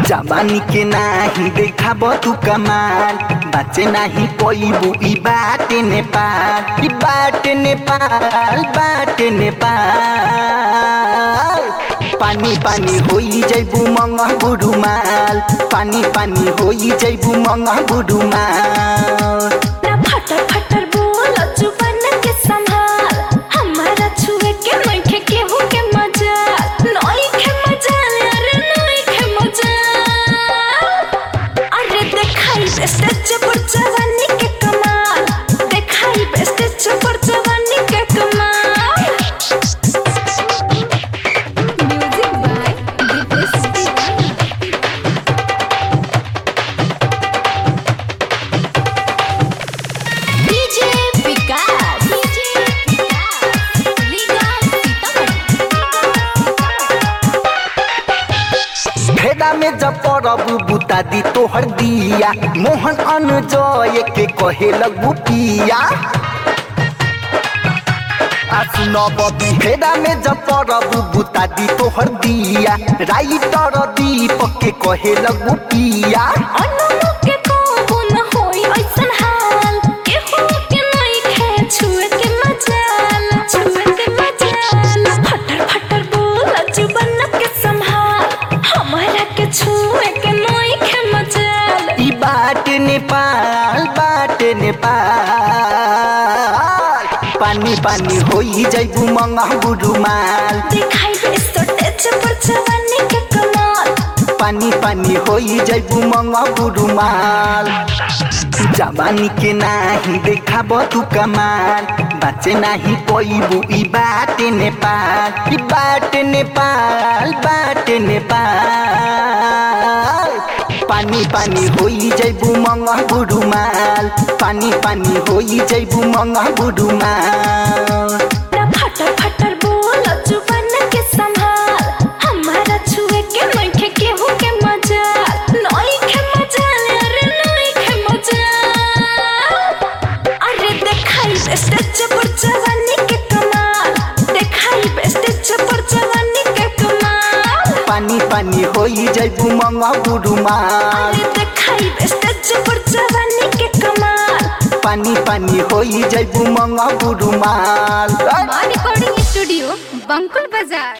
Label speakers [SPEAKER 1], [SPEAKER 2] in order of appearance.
[SPEAKER 1] जवानी के नाही देखाब तू कमाल बाचे नाही पैबू ई बाटे नेपाल ई बाटे नेपाल बाटे नेपाल पानी पानी होई जैबू मंगा बुडुमाल पानी पानी होई जैबू मंगा बुडुमाल
[SPEAKER 2] ना फटर फटर बोल जुबान के संभाल हमारा छुए के मन के केहू के मजा नई के मजा अरे नई के मजा अरे देखाई स्टेज पर जवानी के कमाल देखाई स्टेज पर जवानी के कमाल music by Dipesh DJ Vikas DJ Vikas लीगा सीतामढ़ी
[SPEAKER 1] भेड़ा में जब परबू बुता दी तोहर दिया मोहन अनजय के कहे लगू पिया आ सुनो बबी भेड़ा में जब परबू बुता दी तोहर दिया राइटर दीपक के कहे लगू पिया
[SPEAKER 2] अनमो के कहू न होई ऐसन हाल केहू के नहीं खे छुए के मजाल छुए के मजाल फटर फटर बोल जुबान के संभाल हमारा के छुए के नहीं खे मजाल
[SPEAKER 1] ई बाटे नेपाल बाटे नेपाल पानी पानी होई जैबू मंगा बुडुमाल
[SPEAKER 2] दिखाई दे स्टेज पर जवानी के कमाल
[SPEAKER 1] पानी पानी होई जैबू मंगा बुडुमाल जवानी के नाही देखाब तू कमाल बाचे नाही पैबू ई बाटे नेपाल ई बाटे नेपाल बाटे नेपाल पानी पानी होई जैबू मंगा बुडुमाल पानी पानी होई जैबू मंगा बुडुमाल
[SPEAKER 2] ना फटर फटर बोल जुबान के संभाल हमारा छुए के मन के केहू के मजा नई के मजा अरे नई के मजा अरे देखाई स्टेज पर जवानी के कमाल देखाई स्टेज पर जवानी के कमाल
[SPEAKER 1] पानी पानी होई जैबू मंगा बुडुमाल
[SPEAKER 2] अरे देखाई स्टेज पर जवानी के कमाल
[SPEAKER 1] पानी पानी होई जैबू मंगा बुडुमाल
[SPEAKER 3] रिकॉर्डिंग स्टूडियो बंकुल बाजार